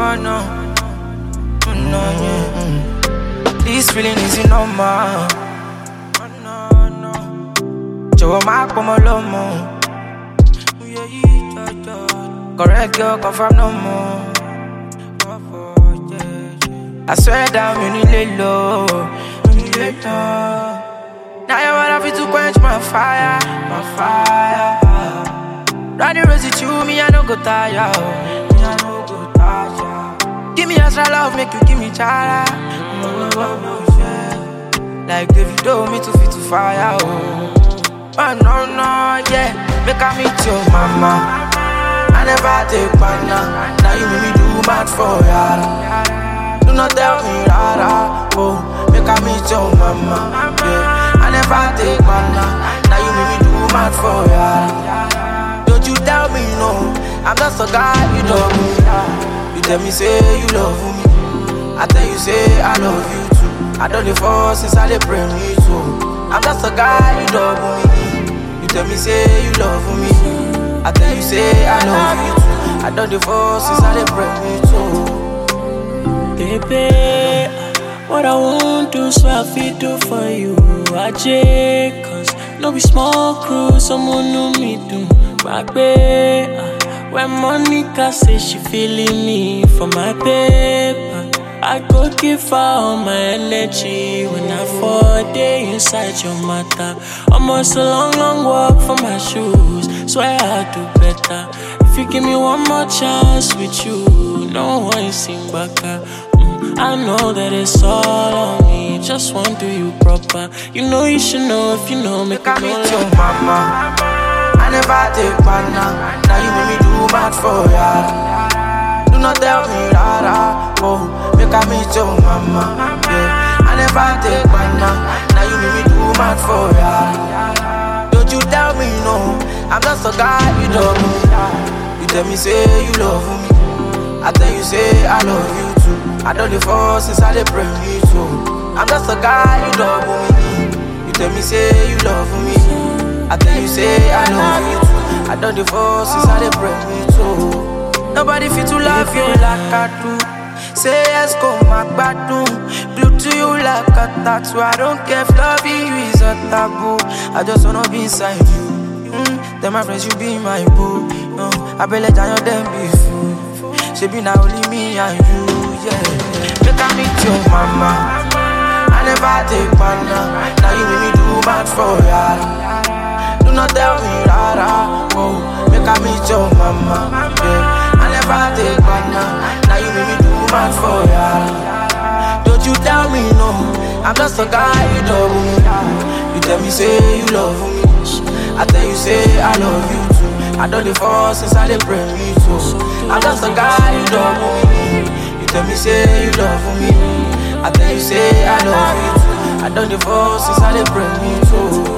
no, no, oh, no, yeah. mm. This feeling is normal. Oh, no, no. Jọ̀wọ́ má pọ̀ mọ́ lọ́mọ. Yeah, yeah, yeah, yeah. Correct girl, confirm no more. I swear down, you need lay low. You need lay low. Now you wanna fit to quench my fire, my fire. Running rosy to me, I no go tire. oh. Me, I no go tire. Give me extra love, make you give me chara. Oh, oh, oh, yeah. Like Davido, me to fit to fire. Oh, oh no, no, yeah. Make I meet your mama. I never take banana. Now you make me do mad for ya. Do not tell me rara. Oh, make I meet your mama. Yeah, I never take banana. Now you make me do mad for ya. Don't you tell me no. I'm just a guy you love me. You tell me say you love me. I tell you say I love you too. I don't dey fall since I dey pray me too. I'm just a guy you love me. You tell me say you love me. I tell you say I love you too. I don't dey fall since I dey pray me too. Baby, what I won't do, so I feel do for you. I Cause no be small crew, someone know me do. Back when Monica say she feeling me for my paper. I go give her all my energy when I fall day inside your matter. Almost a long, long walk for my shoes. Swear I'll do better. If you give me one more chance with you, no one sing back. Mm, I know that it's all on me. Just want to do you proper. You know you should know if you know. Make Make I me meet know your mama. I never take banana. Now you make me do mad for ya. Do not tell me rara. Oh, make I meet your mama. Yeah, I never take banana. Now you make me do mad for ya. Don't you tell me no. I'm just a guy you love me. You tell me say you love me. I tell you say I love you too. I don't dey fall since I dey pray me too. I'm just a guy you love me. You tell me say you love me. I tell you say I love you too. I don't dey fall since I dey pray me too. Nobody fit to love you like I do. Say yes, go my gbadun. Glue to you like a tattoo. I don't care if loving you is a taboo. I just wanna be inside you. Mm, then my friends, you be my boo. No, I be let down your them be fool. She be now only me and you, yeah. Make I meet your mama. I never take banana. Now you make me do mad for ya. Do not tell me rara. Oh, make I meet your mama. Yeah. I never take banana. Now you make me do mad for ya. Don't you tell me no. I'm just a guy you love me. You tell me say you love me. I tell you say I love you too. I don't dey fall since I dey pray me too. I'm just a guy you love me. You tell me say you love me. I tell you say I love you too. I don't dey fall since I dey pray me too.